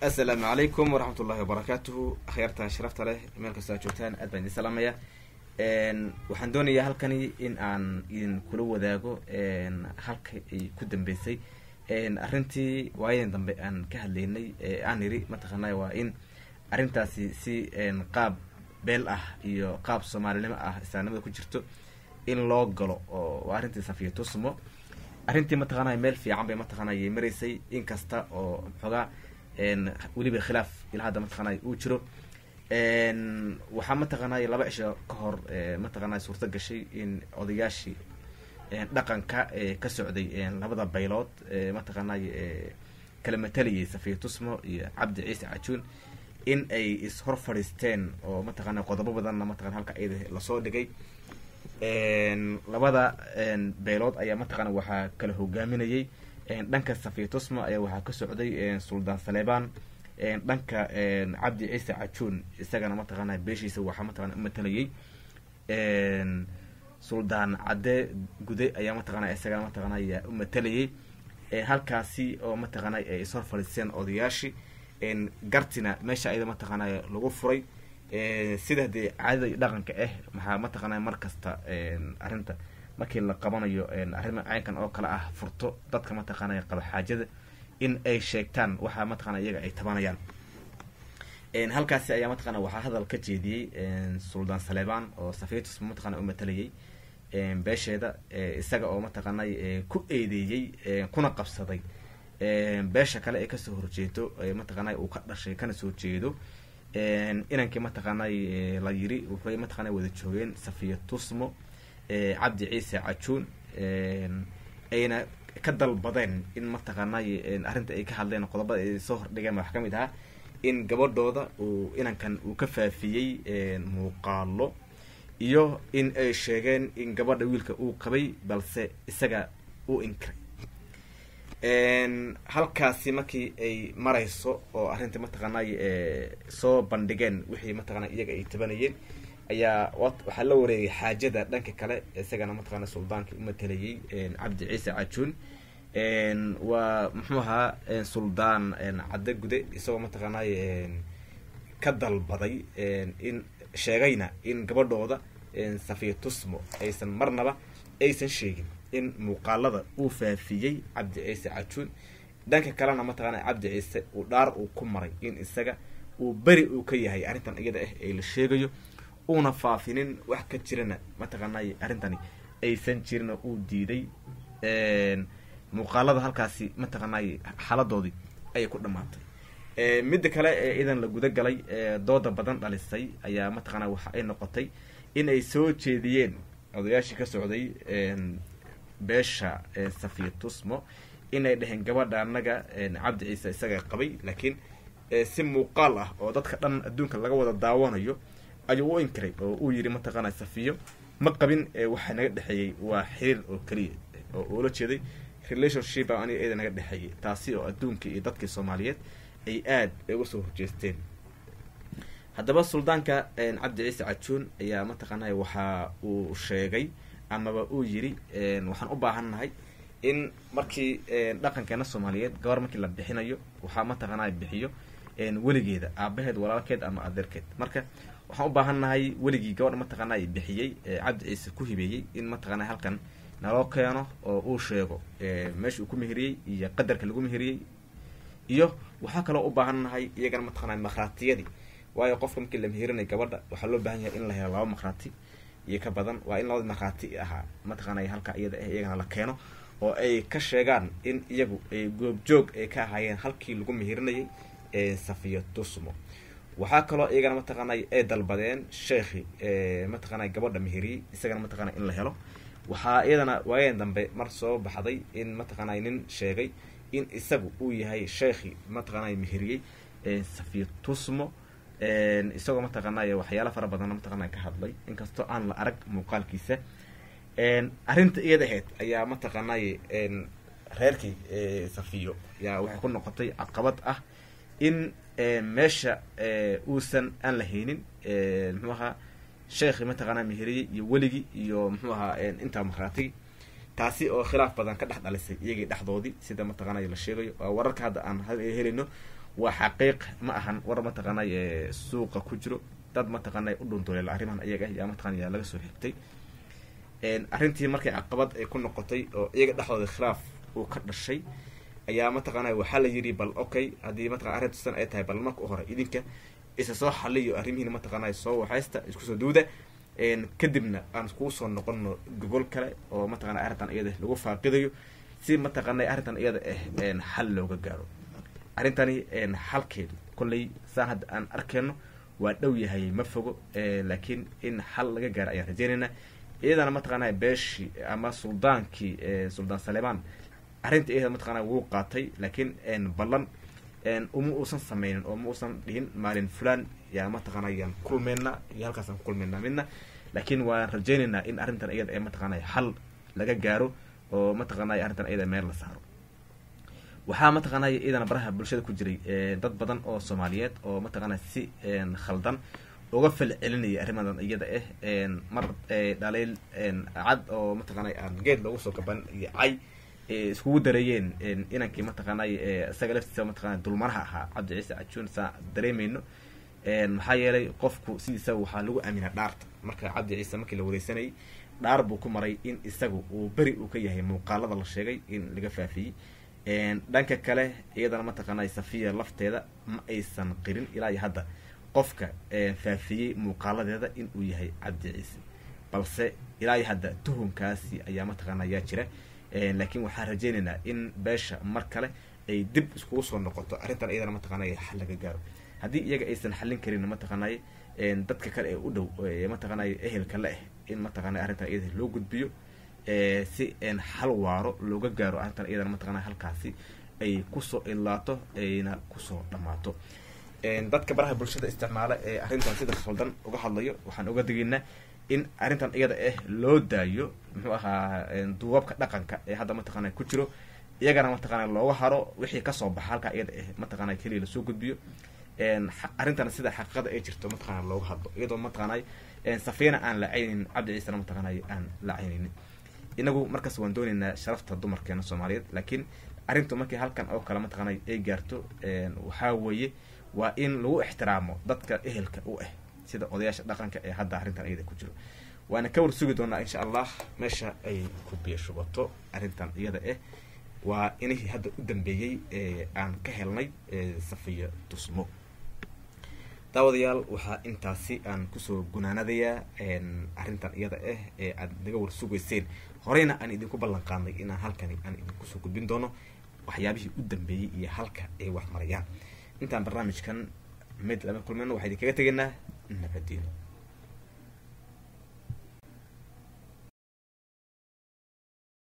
asalaamu calaykum waraxmat ullahi wabarakaatuhu akhyaarta sharafta leh meel kastoo aad joogtaan aad baan idin salaamaya waxaan doonayaa halkani in aan idin kula wadaago halka ay ku dambeysay arrintii waayadan dambe aan ka hadlaynay aan iri mataqaanay waa in arrintaasi si qaab beel ah iyo qaab soomaalinimo ah islaamnimada ku jirto in loo galo oo arrintii safiya tusmo arrintii mataqaanay meel fiican bay mataqaanay maraysay inkasta oo xoogaa weliba khilaaf ilaa hadda mataqaanay uu jiro waxaa mataqaanay laba cisho ka hor mataqaanay suurto gashay in odayaashii dhaqanka ka socday labada baylood mataqaanay kala matalayay safiya tusmo iyo cabdi ciise cajuun in ay is-hor fadhiisteen oo mataqaanay qodobo badanna mataqana halka iyada lasoo dhigay labada beelood ayaa mataqaana waxaa kala hogaaminayay dhanka safiya tusmo ayaa waxaa ka socday suldaan saleebaan dhanka cabdi ciise cajuun isagana mataqaana beeshiisa waxaa mataqana umatalayay suldaan cadde gude ayaa mataqana isagana mataqana ayaa umatalayay halkaasi oo mataqaana ay ishor fadhiisteen odayaashii gartina meesha ayada mataqaana lagu furay sida dee caadada iyo dhaqanka ah maxaa mataqaana mar kasta arrinta markii la qabanayo arrima caynkan oo kale ah furto dadka mataqaana qaba xaajada in ay sheegtaan waxaa mataqana iyaga ay tabanayaan halkaasi ayaa mataqana waxaa hadal ka jeediyey suldaan saleebaan oo safiitus mataqana u matalayay beesheeda isaga oo mataqaanay ku eedeeyey kuna qabsaday beesha kale ee kasoo horjeedo mataqaanay uu ka dhashay kana soo jeedo inankii mataqaanay la yiri wuxuy mataqana wada joogeen safiya tusmo cabdi ciise cajuun ayna ka dalbadeen in mataqaanay arrinta ay ka hadleen qodobada ay soo hordhigeen wax ka mid ahaa in gabadhooda uu inankan uu ka faafiyey muuqaalo iyo in ay sheegeen in gabadha wiilka uu qabay balse isaga uu inkiray halkaasi markii ay marayso oo arrintii mataqaanay soo bandhigeen wixii mataqana iyaga ay tabanayeen ayaa waxaa la wareegay xaajada dhanka kale isagana mataqana suldaankii umatalayay cabdi ciise cajuun waa muxuu ahaa suldaan cadde gude isagoo mataqaanay ka dalbaday in sheegayna in gabadhooda safiya tusmo aysan marnaba aysan sheegin in muuqaalada uu faafiyey cabdi ciise cajuun dhanka kalena mataqaana cabdi ciise uu dhaar uu ku maray in isaga uu beri uu ka yahay arrintan iyada ah ee la sheegayo uuna faafinin wax ka jirana mataqaanay arrintani aysan jirina uu diiday muuqaalada halkaasi mataqaanay xaladoodii ayay ku dhamaatay midda kale ee idan la guda galay dooda badan dhalisay ayaa mataqaana waxa ay noqotay in ay soo jeediyeen odayaashii ka socday beesha safiya tusmo inay dheheen gabadha annaga cabdi ciise isaga qabay laakiin si muuqaal ah oo dadka dhan adduunka laga wada daawanayo ayuu u inkiray oo uu yidhi mataqaana safiyo ma qabin waxaa naga dhexeeyey waa xiriir oo keliya oo ula jeeday relationship aniga iyada naga dhexeeyey taasi oo adduunkii iyo dadkii soomaaliyeed ay aad uga soo horjeesteen haddaba suldaanka cabdi ciise cajuun ayaa mataqaanay waxa uu sheegay amaba uu yidhi waxaan u baahannahay in markii dhaqankeena soomaaliyeed gabar markii la bixinayo waxaa mataqaanay bixiyo weligeeda aabaheed walaalkeed ama adeerkeed marka waxaan u baahannahay weligii gabadha mataqaanay bixiyey cabdi ciise ku hibeeyey in mataqaana halkan naloo keeno oo uu sheego meesha uu ku meheriyey iyo qadarka lagu meheriyey iyo waxaa kaloo u baahannahay iyagana mataqaana makhraatiyadii waayo qofka markii la meherinayo gabadha waxaa loo baahan yahay in la helo laba makhraati iyo ka badan waa in labada markhaati ahaa mataqaanay halka iyada ah iyagana la keeno oo ay ka sheegaan in iyagu ay goobjoog ay ka ahaayeen halkii lagu mehirinayay safiya tusmo waxaa kaloo iyagana mataqaanay ay dalbadeen sheekhi mataqaanay gabadha meheriyey isagana mataqaana in la helo waxaa iyadana waayeen dambe mar soo baxday in mataqaanay nin sheegay in isagu uu yahay sheekhi mataqaanay meheriyey safiya tusmo isagoo mataqaanay waxyaala fara badanna mataqaana ka hadlay inkastoo aan la arag muuqaalkiisa arrinta iyada ahayd ayaa mataqaanay reerkii safiyo yaa waxay ku noqotay caqabad ah in meesha uusan aan la haynin muxuu ahaa sheekhi mataqaana meheriyey iyo weligii iyo muxuu ahaa intaa markhaatigi taasi oo khilaaf badan ka dhex dhalisay iyagii dhexdoodii sida mataqaanay la sheegayo waa wararka hadda aan helayno waa xaqiiq ma ahan war mataqaanay suuqa ku jiro dad mataqaanay u dhunduleela arrimahan iyaga yaa mataqana yaa laga soo xigtay arrintii markay caqabad ay ku noqotay oo iyaga dhexdooda khilaaf uu ka dhashay ayaa mataqaanay waxaa la yidhi bal okay haddii mataqana arrintu sidan ay tahay bal marka u hore idinka isa soo xaliyo arrimihiina mataqaanay soo waxaysta isku soo duuda kadibna aan kuu soo noqono gogol kale oo mataqana arrintan iyada lagu faaqidayo si mataqaanay arrintan iyada ah xal looga gaaro arrintani xalkeedu kolley saan hadda aan arkeyno waa dhow yahay ma fogo laakiin in xal laga gaaro ayaan rajeynaynaa iyadana mataqaanaa beeshii ama suldaankii suldaan salemaan arrinta iyada mataqaana wuu qaatay laakiin ballan uma uusan sameynin oo ma uusan dhihin maalin fulaan yaa mataqaana yaan kulmeynaa iyo halkaasaan ku kulmeynaa midna laakiin waan rajeynaynaa in arrintan iyada ee mataqaanay xal laga gaaro oo mataqaanay arrintan iyada meel la saaro waxaa mataqaanay iyadana baraha bulshada ku jiray dad badan oo soomaaliyeed oo mataqaana si khaldan uga fal celinaya arrimadan iyada ah mar dhaliil cad oo mataqaanay aan geed loogu soo gaban iyo cay iskugu dareeyeen inankii mataqaanay isaga laftiisa mataqana dulmaraha ahaa cabdi ciise cajuun saa dareemayno maxaa yeelay qofku sidiisa waxaa lagu aaminaa dhaarta marka cabdi ciise markii la wareysanayay dhaar buu ku maray in isagu uu beri uu ka yahay muuqaalada la sheegay in laga faafiyey dhanka kale iyadana mataqaanay safiya lafteeda ma aysan qirin ilaa iyo hadda qofka faafiyey muuqaaladeeda in uu yahay cabdi ciise balse ilaa iyo hadda tuhunkaasi ayaa mataqaana yaa jira laakiin waxaan rajeynaynaa in beesha mar kale ay dib iskugu soo noqoto arrintan iyadana mataqaanay xal laga gaaro haddii iyaga aysan xallin karin mataqaanay dadka kale ee u dhow mataqaanay ehelka le ah in mataqaanay arrintan iyada loo gudbiyo si xal waaro looga gaaro arrintan iyadana mataqaanay halkaasi ay kusoo ilaato ayna kusoo dhammaato dadka baraha bulshada isticmaala ee arrintan sida khaldan uga hadlayo waxaan uga digaynaa in arrintan iyada ah loo daayo muxuu ahaa duubabka dhaqanka ee hadda mataqaana ku jiro iyagana mataqaana looga haro wixii kasoo baxa halkaa iyada ah mataqaana keliya lasoo gudbiyo arrintan sida xaqiiqada ay jirto mataqaana looga hadlo iyadoo mataqaanay safiina aan la caynin cabdi ciisena mataqaanay aan la caynaynin inagu markaas waan doonaynaa sharafta dumarkeena soomaaliyeed laakiin arrintu markii halkan oo kale mataqaanay ay gaarto waxaa weeye waa in lagu ixtiraamo dadka ehelka u ah sida odayaasha dhaqanka ee hadda arrintan iyada ku jiro waana ka war sugi doonaa insha allah meesha ay ku biyashubato arrintan iyada ah waa inihii hadda u dambeeyey ee aan ka helnay safiya tusmo daawadayaal waxaa intaasi aan kusoo gunaanadayaa arrintan iyada ah ee aad naga war sugayseen horeyna aan idinku ballan qaadnay inaan halkani aan idinkusoo gudbin doono waxyaabihii u dambeeyey iyo halka ay wax marayaan intaan barnaamijkan mid lama kulmeyno waxaa idinkaga tegaynaa nabadiino